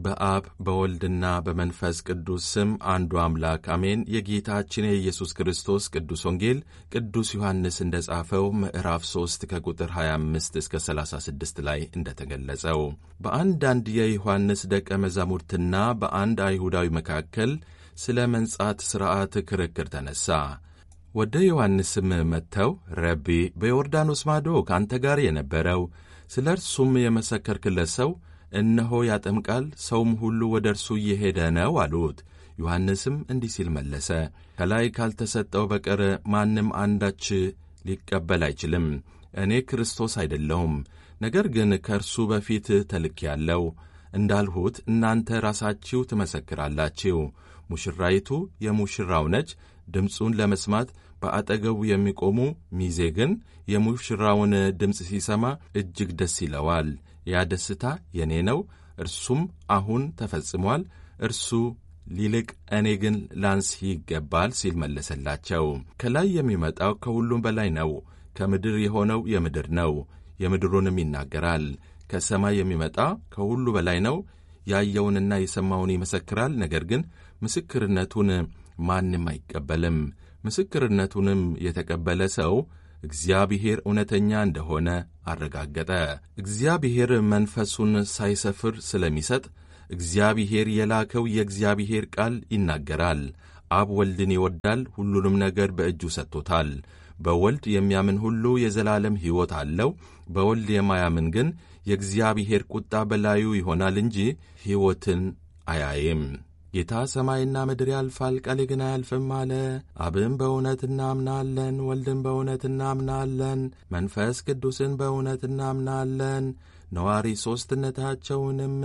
በአብ በወልድና በመንፈስ ቅዱስ ስም አንዱ አምላክ አሜን። የጌታችን የኢየሱስ ክርስቶስ ቅዱስ ወንጌል ቅዱስ ዮሐንስ እንደ ጻፈው ምዕራፍ 3 ከቁጥር 25 እስከ 36 ላይ እንደተገለጸው በአንዳንድ የዮሐንስ ደቀ መዛሙርትና በአንድ አይሁዳዊ መካከል ስለ መንጻት ሥርዓት ክርክር ተነሣ። ወደ ዮሐንስም መጥተው ረቢ፣ በዮርዳኖስ ማዶ ከአንተ ጋር የነበረው ስለ እርሱም የመሰከርክለት ሰው እነሆ ያጠምቃል፣ ሰውም ሁሉ ወደ እርሱ እየሄደ ነው አሉት። ዮሐንስም እንዲህ ሲል መለሰ፣ ከላይ ካልተሰጠው በቀር ማንም አንዳች ሊቀበል አይችልም። እኔ ክርስቶስ አይደለሁም፣ ነገር ግን ከእርሱ በፊት ተልኬአለሁ እንዳልሁት እናንተ ራሳችሁ ትመሰክራላችሁ። ሙሽራይቱ የሙሽራው ነች። ድምፁን ለመስማት በአጠገቡ የሚቆሙ ሚዜ ግን የሙሽራውን ድምፅ ሲሰማ እጅግ ደስ ይለዋል። ያ ደስታ የእኔ ነው፣ እርሱም አሁን ተፈጽሟል። እርሱ ሊልቅ እኔ ግን ላንስ ይገባል ሲል መለሰላቸው። ከላይ የሚመጣው ከሁሉም በላይ ነው። ከምድር የሆነው የምድር ነው፣ የምድሩንም ይናገራል። ከሰማይ የሚመጣ ከሁሉ በላይ ነው። ያየውንና የሰማውን ይመሰክራል። ነገር ግን ምስክርነቱን ማንም አይቀበልም። ምስክርነቱንም የተቀበለ ሰው እግዚአብሔር እውነተኛ እንደሆነ አረጋገጠ። እግዚአብሔር መንፈሱን ሳይሰፍር ስለሚሰጥ እግዚአብሔር የላከው የእግዚአብሔር ቃል ይናገራል። አብ ወልድን ይወዳል፣ ሁሉንም ነገር በእጁ ሰጥቶታል። በወልድ የሚያምን ሁሉ የዘላለም ሕይወት አለው። በወልድ የማያምን ግን የእግዚአብሔር ቁጣ በላዩ ይሆናል እንጂ ሕይወትን አያይም። ጌታ ሰማይና ምድር ያልፋል፣ ቃሌ ግን አያልፍም አለ። አብን በእውነት እናምናለን፣ ወልድን በእውነት እናምናለን፣ መንፈስ ቅዱስን በእውነት እናምናለን፣ ነዋሪ ሦስትነታቸውንም